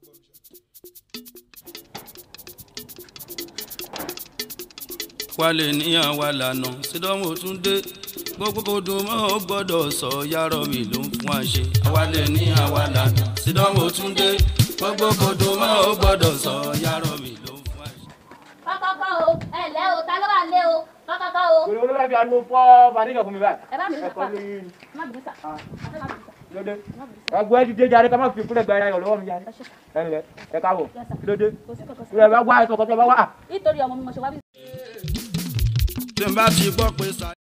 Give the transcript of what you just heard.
wálé níyàn wà lànà sídọ́mù tún dé gbogbo kò dùn mọ́ ó gbọ́dọ̀ sọ yàrá mi ló ń fún wa ṣe. wálé níyàn wà lànà sídọ́mù tún dé gbogbo kò dùn mọ́ ó gbọ́dọ̀ sọ yàrá mi ló ń fún wa ṣe. kọ́kọ́kọ́ o ẹ ǹlẹ́ o ta ló wà lé o kọ́kọ́kọ́ o. Kòló ló bá fi àánú fọ́ Fadéjọ fún mi báyìí. ẹ bá mi ní Ẹ̀kọ́ sàpá ní má bìí sà àfẹ́ má bìí sà lóde. má bìí sà. Ẹgbẹ́ ti dé jáde ká má fi kúlẹ̀ gba ẹ̀yà lọ́wọ́ mi jáde. ẹ ṣe sà Ẹ ǹlẹ́ ẹ káàbọ̀. Yes, sir. Kí ló dé? kò sí kankan Kúlẹ̀ sí. bá wá ẹ̀sọ̀ kan tó bá wá. nítorí ọmọ mi mo ṣe wá bí. tí n bá ti gbọ́ pé sa.